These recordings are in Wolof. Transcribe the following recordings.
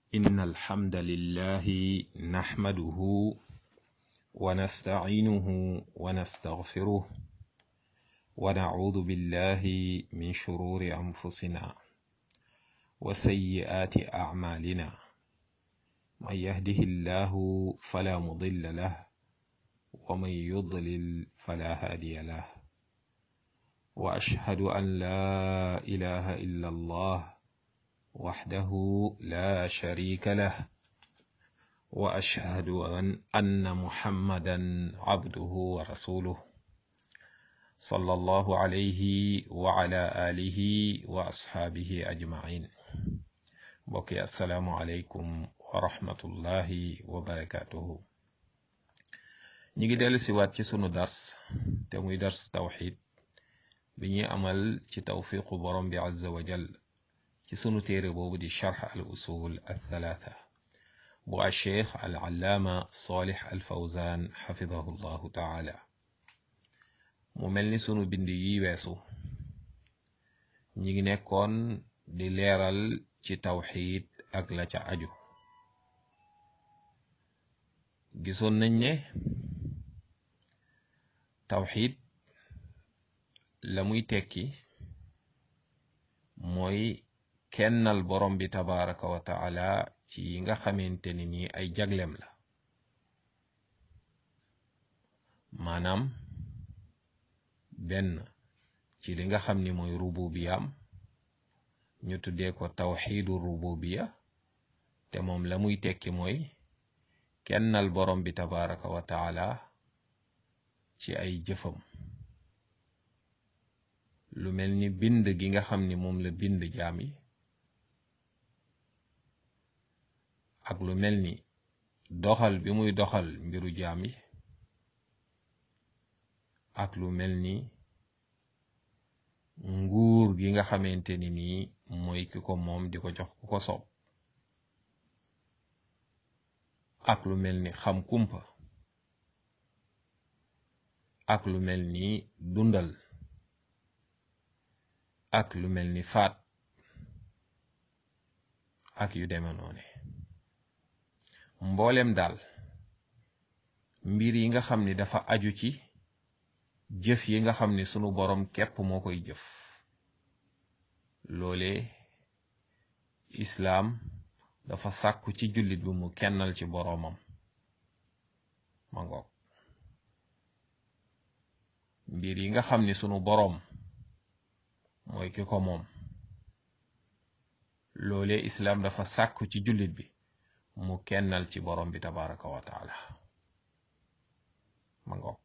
إن الحمد لله نحمده ونستعينه ونستغفره ونعوذ بالله من شرور أنفسنا وسيئات أعمالنا من يهده الله فلا مضل له ومن يضلل فلا هادي له وأشهد أن لا إله إلا الله وحده لا شريك له وأشهد أن أن محمدا عبده ورسوله صلى الله عليه وعلى آله وأصحابه أجمعين بقي السلام عليكم ورحمة الله وبركاته ñi ngi dellu si waat ci sunu dars te muy dars tawxid bi ñuy amal ci tawfiqu borom bi azza wa jal ci sunu téere boobu di charx al usul al thalatha bu a cheikh al allaama salih al fawzan xafidahu llahu taala mu mel ni sunu bind yi weesu ñi ngi nekkoon di leeral ci tawxid ak la ca aju gisoon nañ ne tawxid la muy tekki mooy kennal borom bi tabaraka wa taala ci yi nga xamante ni nii ay jaglem la maanaam benn ci li nga xam ni mooy rububiyaam ñu tuddee ko tawxiidu rububiya te moom la muy tekki mooy kennal borom bi tabaraka wa taala ci ay jëfam lu mel ni bind gi nga xam ni moom la bind jaam yi ak lu mel ni doxal bi muy doxal mbiru jaam yi ak lu mel ni nguur gi nga xamante ni nii mooy ki ko moom di ko jox ku ko soob ak lu mel ni xam kumpa ak lu mel ni dundal ak lu mel ni faat ak yu deme noone mboolem daal mbir yi nga xam ni dafa aju ci jëf yi nga xam ni sunu boroom képp moo koy jëf loole islaam dafa sàkku ci jullit bi mu kennal ci boroomam ma ngoog mbir yi nga xam ni sunu boroom mooy ki ko moom loole islaam dafa sàkku ci jullit bi mu kennal ci boroom bi tabaraka wa taala ma ngoog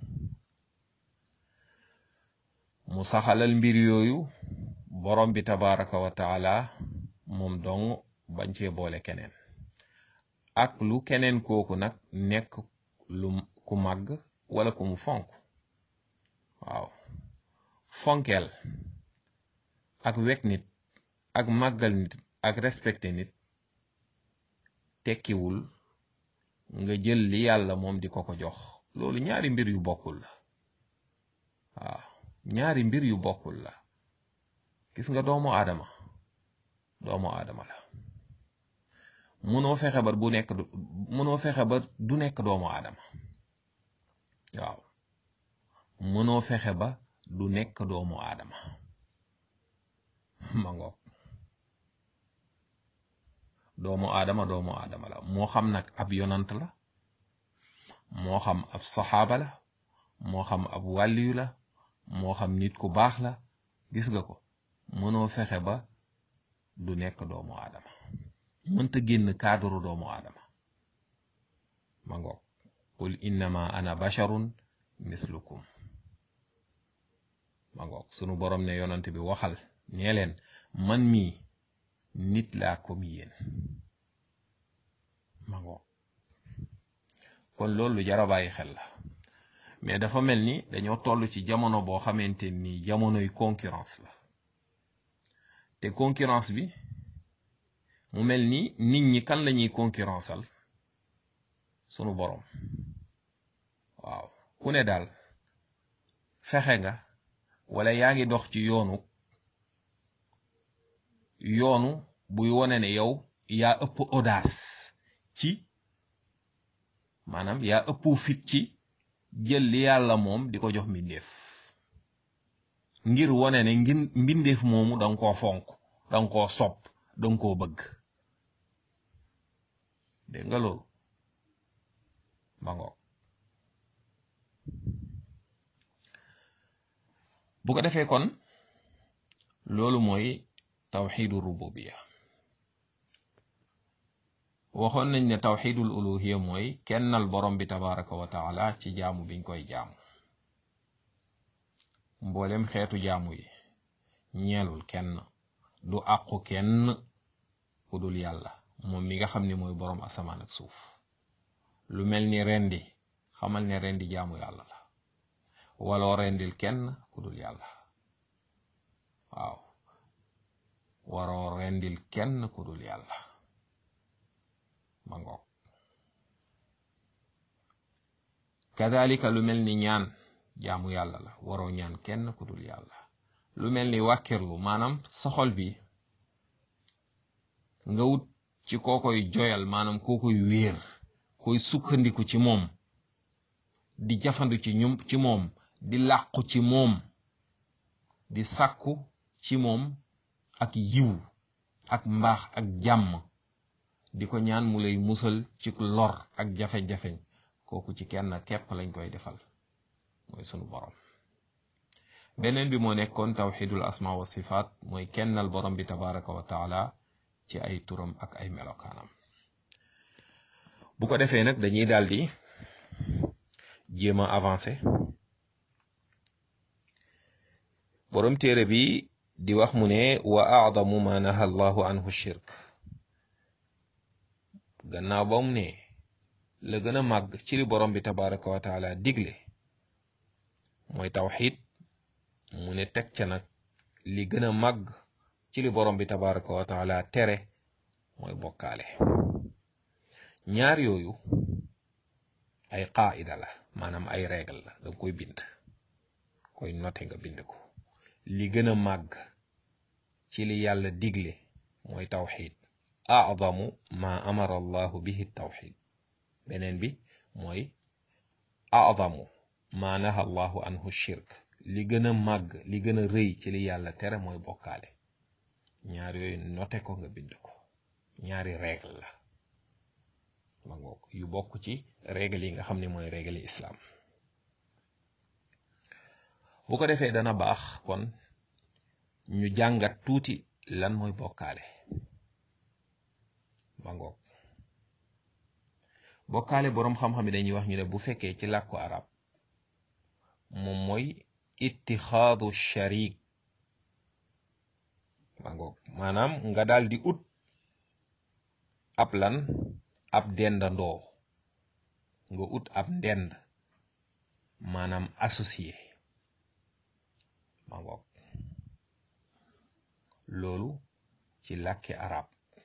mu saxalal mbir yooyu boroom bi tabaraka wa taala moom dong bañ cee boole keneen ak lu keneen kooku nag nekk lu ku màgg wala ku mu fonk waaw fonkeel ak wekk nit ak màggal nit ak respecté nit tekkiwul nga jël li yàlla moom di ko ko jox loolu ñaari mbir yu bokkul la waaw ñaari mbir yu bokkul la gis nga doomu aadama doomu aadama la mënoo fexe ba bu nekk mënoo fexe ba du nekk doomu aadama waaw mënoo fexe ba du nekk doomu aadama ma ngoog doomu aadama doomu aadama la moo xam nag ab yonant la moo xam ab saxaaba la moo xam ab wàlliyu la moo xam nit ku baax la gis nga ko mënoo fexe ba du nekk doomu aadama mënta génn cadre doomu aadama ma ngoog qul innama ana basharun mislukum ma ngoog sunu borom ne yonant bi waxal nee leen man mii nit laa comme yéen ma ngoog kon loolu lu jara bàyyi xel la mais dafa mel ni dañoo toll ci jamono boo xamante ni jamonoy concurrence la te concurrence bi mu mel ni nit ñi kan lañuy concurrenceal sunu boroom waaw ku ne daal fexe nga wala yaa ngi dox ci yoonu yoonu buy wone ne yow yaa ëpp audace ci maanaam yaa ëpp fit ci jël li yàlla moom di ko jox mbindeef ngir wone ne ngir mbindeef moomu danga koo fonk danga koo sopp danga koo bëgg dégg nga loolu ba ngoog bu ko defee kon loolu mooy tawxidu rububiya waxoon nañ ne tawxidul uluhiya mooy kennal borom bi tabaraka wa taala ci jaamu biñ koy jaamu mboolem xeetu jaamu yi ñeelul kenn du àqu kenn ku dul yàlla moom mi nga xam ni mooy boroom asamaan ak suuf lu mel ni rendi xamal ne rendi jaamu yàlla la waloo rendil kenn ku dul yàlla waaw waroo rendil kenn ku dul yàlla ma ngoog kadalika lu mel ni ñaan jaamu yàlla la waroo ñaan kenn ku dul yàlla lu mel ni wàkkirlu maanaam sa xol bi nga wut ci koo koy joyal maanaam koo koy wéer koy sukkandiku ci moom di jafandu ci ñum ci moom di làqu ci moom di sàkku ci moom ak yiw ak mbaax ak jàmm di ko ñaan mu lay musal ci lor ak jafe-jafeñ kooku ci kenn képp lañ koy defal mooy sunu borom beneen bi moo nekkoon tawxidul asma wa sifaat mooy kennal borom bi tabaraka wa taala ci ay turam ak ay melokaanam bu ko defee nag dañuy daldi jéem a avancé borom téere bi di wax mu ne wa aadamu ma naha allahu anhu shirk gannaaw ba mu ne la gën a màgg ci li borom bi tabaraka wa taala digle mooy tawxid mu ne teg ca nag li gën a màgg ci li borom bi tabaraka wa taala tere mooy bokkaale ñaar yooyu ay qaida la maanaam ay règle la danga koy bind koy note nga bind ko li gën a màgg ci li yàlla digle mooy tawxid a'zamu ma amara allahu bihi tawxid beneen bi mooy a'zamu ma naha allahu anhu shirk li gën a màgg li gën a rëy ci li yàlla tere mooy bokkaale ñaar yooyu note ko nga bind ko ñaari règle la ma ngoog yu bokk ci règle yi nga xam ne mooy règle yi islam bu ko defee dana baax kon ñu jàngat tuuti lan mooy bokkaale ma ngoog bokkaale boroom xam-xam yi dañuy wax ñu ne bu fekkee ci làkku arab moom mooy ittixaadu sharik ma ngoog maanaam nga daal di ut ab lan ab dendandoo nga ut ab ndend maanaam associé ma ngoog loolu ci làkki arab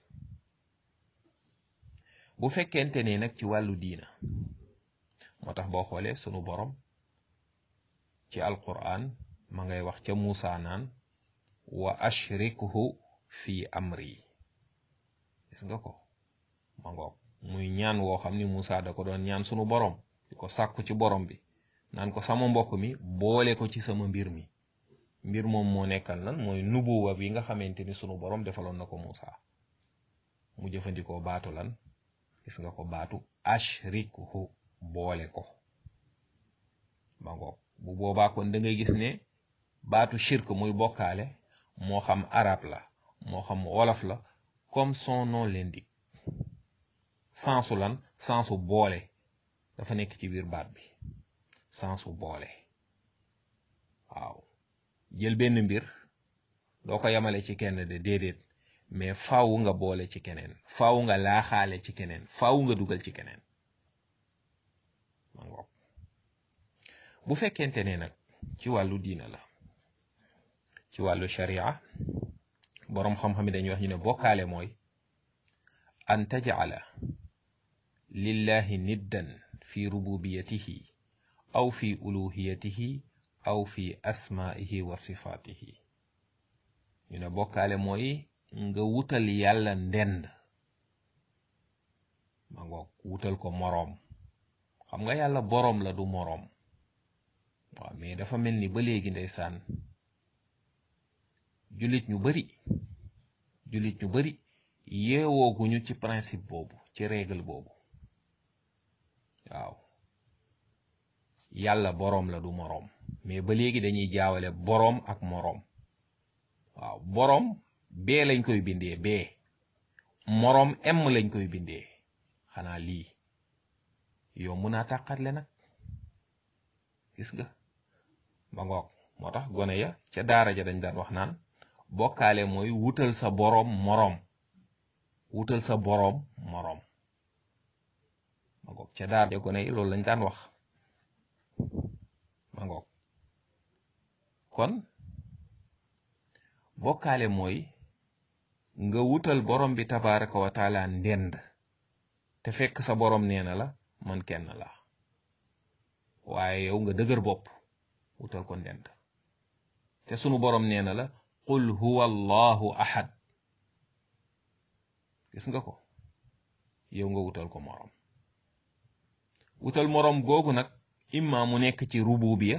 bu fekkente ne nag ci wàllu diina moo tax boo xoolee sunu borom ci alquran ma ngay wax ca Muusa naan wa ashrikhu fi amri gis nga ko ma ngoog muy ñaan woo xam ni Muusa da ko doon ñaan sunu borom di ko sàkku ci borom bi naan ko sama mbokk mi boole ko ci sama mbir mi mbir moom moo nekkal lan mooy nubuwa bi nga xamante ni sunu borom defaloon na ko Muusa mu jëfandikoo baatu lan gis nga ko baatu ashrikhu boole ko ba ngoog bu boobaa kon da ngay gis ne baatu shirk muy bokkaale moo xam arab la moo xam wolof la comme son nom l'indique sensu lan sensu boole dafa nekk ci biir baat bi sensu boole waaw jël benn mbir doo ko yamale ci kenn de déedéet mais faaw nga boole ci keneen faaw nga laaxaale ci keneen faaw nga dugal ci keneen ma ngoog bu fekkente ne nag ci wàllu diina la ci wàllu sharia boroom xam-xam yi dañuy wax ñu ne bokkaale mooy an tajala lillahi niddan fi rububiyatihi aw fi uluhiyatihi aw fi asmaihi wa sifatihi ñu ne bokkaale mooy nga wutal yàlla ndend ma ngoog wutal ko moroom xam nga yàlla boroom la du moroom waaw mais dafa mel ni ba léegi ndeysaan jullit ñu bari jullit ñu bari yeewooguñu ci principe boobu ci règle boobu waaw yàlla boroom la du moroom mais ba léegi dañuy jaawale boroom ak moroom waaw boroom bee lañ koy bindee bee moroom m lañ koy bindee xanaa lii yow mun naa tàqatle nag gis nga ba ngoog moo tax gone ya ca daara ja dañ daan wax naan bokkaale mooy wutal sa boroom moroom wutal sa boroom moroom ma ngoog ca daara ja gone yi loolu lañ daan wax ma ngoog kon bokkaale mooy nga wutal borom bi tabaraka wa taala ndend te fekk sa borom nee na la man kenn la waaye yow nga dëgër bopp wutal ko ndend te sunu borom nee na la qul huwa allahu ahad gis nga ko yow nga wutal ko morom wutal morom googu nag imma mu nekk ci rububiya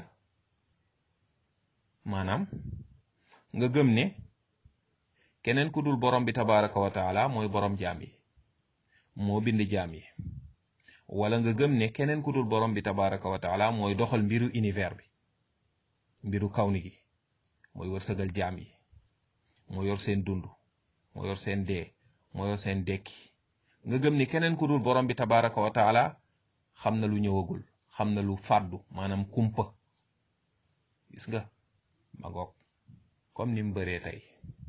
maanaam nga gëm ne keneen ku dul borom bi tabaraka wa taala mooy borom jaam yi moo bind jaam yi wala nga gëm ne keneen ku dul borom bi tabaraka wa taala mooy doxal mbiru univers bi mbiru kawni gi mooy wërsëgal jaam yi moo yor seen dund moo yor seen dee moo yor seen dekki nga gëm ni keneen ku dul borom bi tabaraka wa taala xam na lu ñëwagul xam na lu fàddu maanaam kumpa gis nga ma ngoog comme ni mu bëree tey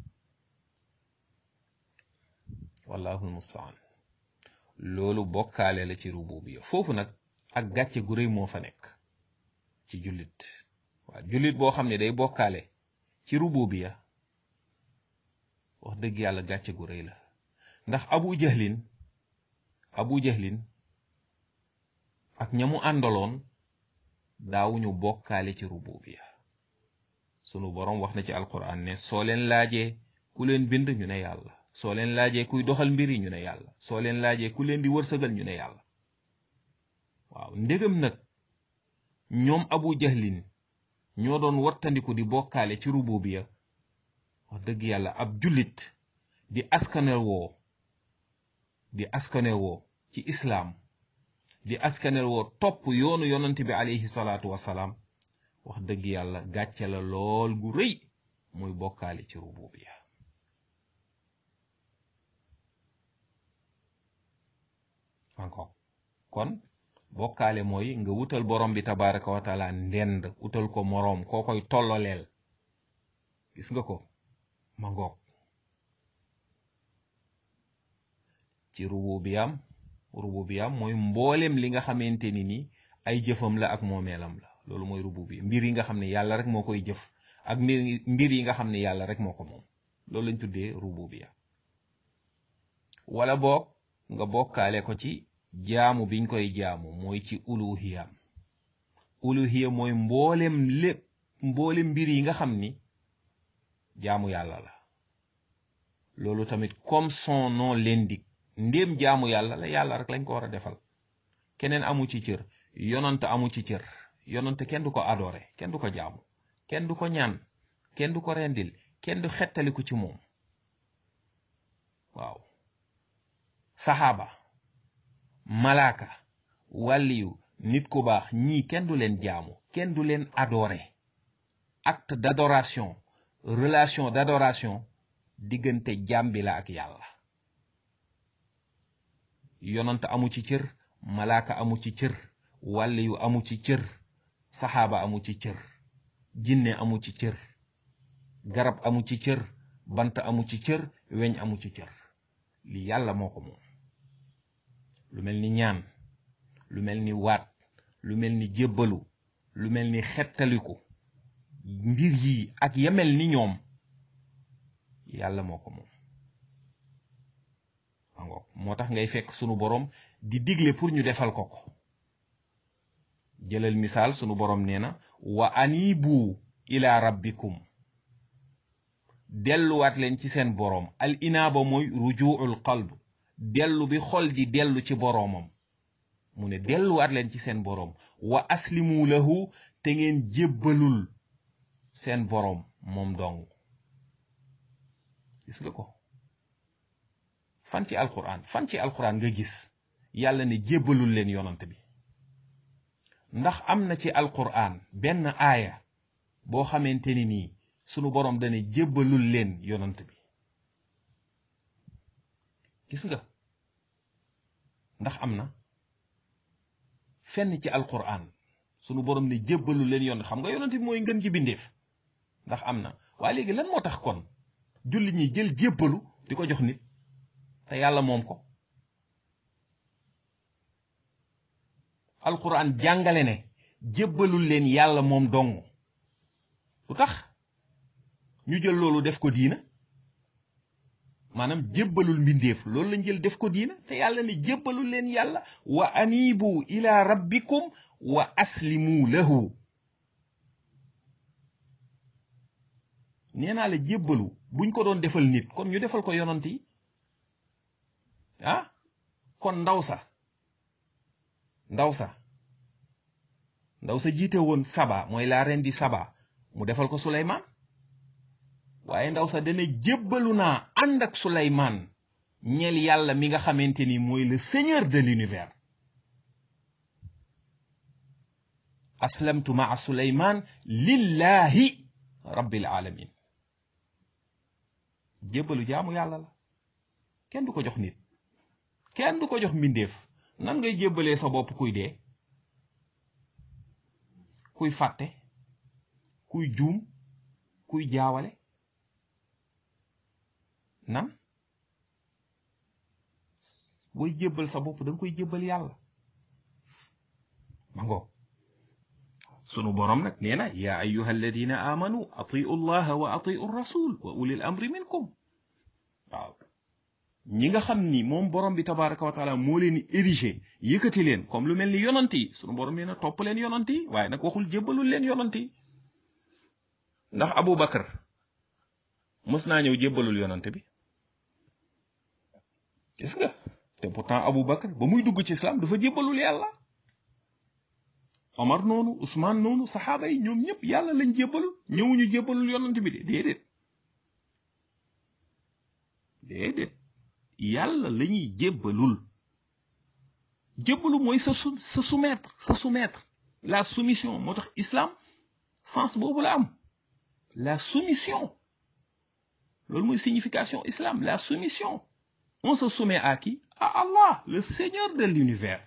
wallahul mustaan loolu bokkaale la ci rububiya foofu nag ak gàcce gu rëy moo fa nekk ci jullit waaw jullit boo xam ne day bokkaale ci rububiya wax dëgg yàlla gàcce gu rëy la ndax abu jahlin abu jahlin ak ñamu àndaloon daawuñu bokkaale ci rububiya sunu boroom wax na ci alquran ne soo leen laajee ku leen bind ñu ne yàlla soo leen laajee kuy doxal mbir yi ñu ne yàlla soo leen laajee ku leen di wërsëgal ñu ne yàlla waaw ndégam nag ñoom abu jahlin ñoo doon wattandiku di bokkaale ci rububiya wax dëgg yàlla ab jullit di askane woo di askane woo ci islaam di askanel woo topp yoonu yonante bi alayhi salaatu wasalaam wax dëgg yàlla gàcce la lool gu rëy muy bokkaale ci rububiya encore kon bokkaale mooy nga wutal borom bi tabaraka wa taala ndend wutal ko moroom koo koy tolloleel gis nga ko ma ngoog ci rububiyam rububiyam mooy mboolem li nga xamante ni ni ay jëfam la ak moomeelam la loolu mooy rububiya mbir yi nga xam ne yàlla rek moo koy jëf ak mbir mbir yi nga xam ne yàlla rek moo ko moom loolu lañ tuddee rububiya wala boog nga bokkaale ko ci jaamu biñ koy jaamu mooy ci uluhiyam uluhiya mooy mboolem lépp mboolem mbir yi nga xam ni jaamu yàlla la loolu tamit comme son nom l'indique ndéem jaamu yàlla la yàlla rek lañ ko war a defal keneen amu ci cër yonant amu ci cër yonant kenn du ko adoré kenn du ko jaamu kenn du ko ñaan kenn du ko rendil kenn du xettaliku ci moom waaw saxaaba malaaka wàlliyu nit ku baax ñii kenn du leen jaamu kenn du leen adoré acte d'adoration relation d'adoration diggante jaam bi la ak yàlla yonant amu ci cër malaaka amu ci cër wàlliyu amu ci cër saxaaba amu ci cër jinne amu ci cër garab amu ci cër bant amu ci cër weñ amu ci cër li yàlla moo ko moom lu mel ni ñaan lu mel ni waat lu mel ni jébbalu lu mel ni xettaliku mbir yi ak yamel ni ñoom yàlla moo ko moom ango moo tax ngay fekk sunu boroom di digle pour ñu defal ko ko jëlal misaal sunu boroom nee na wa anibu ila rabbikum delluwaat leen ci seen boroom al inaaba mooy rujuul qalb dellu bi xol di dellu ci boroomam mu ne delluwaat leen ci seen boroom wa aslimu lahu te ngeen jébbalul seen boroom moom dong gis nga ko fan ci alquran fan ci alquran nga gis yàlla ne jébbalul leen yonant bi ndax am na ci alquran benn aaya boo xamante ni nii sunu boroom dane jébbalul leen yonant bi gis nga ndax am na fenn ci alquran sunu boroom ne jébbalul leen yonant xam nga yonant bi mooy ngën ci bindeef ndax am na waaye léegi lan moo tax kon julli ñi jël jébbalu di ko jox nit te yàlla moom ko alquran jàngale ne jébbalul leen yàlla moom dong lu tax ñu jël loolu def ko diina maanaam jébbalul mbindeef loolu lañ jël def ko diina te yàlla ne jébbalul leen yàlla wa anibu ila rabbikum wa aslimu lahu nee naa la jébbalu buñ ko doon defal nit kon ñu defal ko yonant yi ah kon ndaw sa ndaw sa ndaw sa jiite woon saba mooy la reine di saba mu defal ko suleymaan waaye ndaw sa dana jébbalu naa ànd ak suleymaan ñeel yàlla mi nga xamante ni mooy le seigneur de l'univers aslamtu maa suleymaan lillahi rabbil alamin jébbalu jaamu yàlla la kenn du ko jox nit kenn du ko jox mbindeef nan ngay jébbalee sa bopp kuy dee kuy fàtte kuy juum kuy jaawale nan booy jébbal sa bopp da nga koy jébbal yàlla ma ngo sunu boroom nag nee na yaa ayyuha alladina amanu atiu llaha wa atiu rasul wa ulil amri minkum waaw ñi nga xam ni moom borom bi tabaraka wa taala moo leen érigé yëkkati leen comme lu mel ni yonant yi sunu borom nee na topp leen yonant yi waaye nag waxul jébbalul leen yonant yi ndax Abu Bakar mës naa ñëw jébbalul yonant bi gis nga te pourtant Abu Bakar ba muy dugg ci islam dafa jébbalul yàlla Omar noonu Ousmane noonu saxaaba yi ñoom ñëpp yàlla lañ jébbalul ñëwuñu jébbalul yonant bi de déedéet déedéet yàlla la ñuy jébbalul jébbalu mooy sa su sa soumettre sa soumettre la soumission moo tax islam sens boobu la am la soumission loolu mooy signification islam la soumission on se soumet à qui à Allah le seigneur de l'univers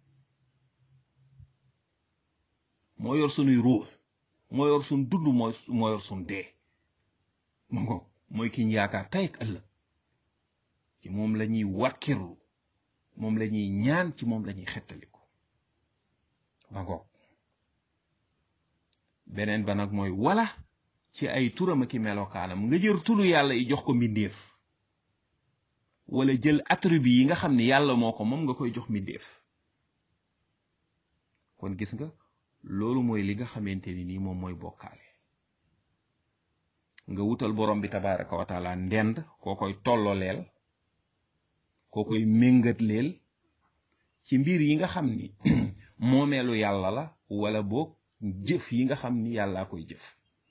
moo yor sunuy ruux moo yor sun dund mooy moo yor sun dee ma ngo mooy ki ñu yaakaar tey ak ëllëg ci moom la ñuy wàkkirlu moom la ñuy ñaan ci moom la ñuy xettaliku ba ngoog beneen ba nag mooy wala ci ay turam ak i melokaanam nga jël turu yàlla yi jox ko mbindeef wala jël attribut yi nga xam ne yàlla moo ko moom nga koy jox mbindeef kon gis nga loolu mooy li nga xamante ni nii moom mooy bokkaale nga wutal borom bi tabaraka wa taala ndend koo koy tolloleel koo koy méngat leel ci mbir yi nga xam ni moomeelu yàlla la wala boog jëf yi nga xam ni yàllaa koy jëf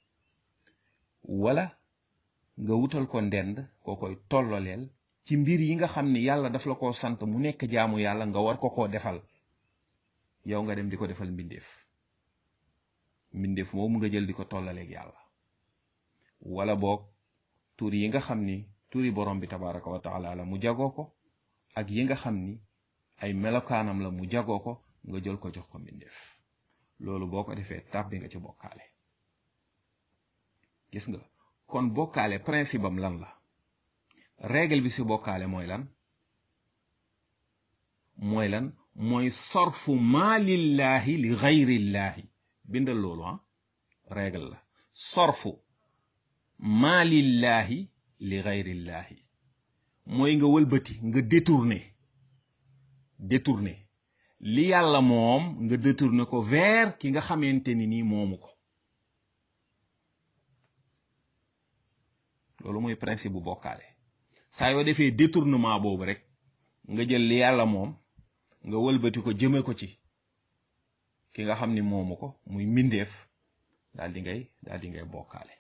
wala nga wutal ko ndend koo koy tolloleel ci mbir yi nga xam ni yàlla daf la ko sant mu nekk jaamu yàlla nga war ko koo defal yow nga dem di ko defal mbindeef mbindeef moomu nga jël di ko tollaleeg yàlla wala boog tur yi nga xam ni turi borom bi tabaraka wa taala la mu jagoo ko ak yi nga xam ni ay melokaanam la mu jagoo ko nga jël ko jox ko mbindeef loolu boo ko defee tàbbi nga ci bokkaale gis nga kon bokkaale principe am lan la règle bi ci bokkaale mooy lan mooy lan mooy sorfu maalillahi li gayrillaahi bindal loolu ah règle la sorfu maalillahi li gayrillaahi mooy nga wëlbati nga détourné détourné li yàlla moom nga détourné ko vers ki nga xamante ni nii moomu ko loolu mooy principe bu bokkaale saa yoo defee détournement boobu rek nga jël li yàlla moom nga wëlbati ko jëme ko ci ki nga xam ni moomu ko muy mbindeef daal di ngay daal di ngay bokkaale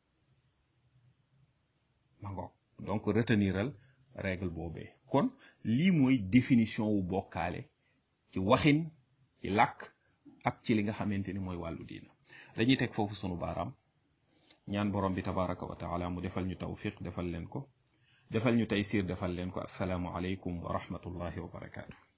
ma ngoog donc reteniral règle boobee kon lii mooy définition wu bokkaale ci waxin ci làkk ak ci li nga xamante ni mooy wàllu diina dañuy teg foofu sunu baaraam ñaan borom bi tabaraka wa taala mu defal ñu tawfiq defal leen ko defal ñu taysir defal leen ko assalaamu aleykum wa rahmatullahi wa barakaatu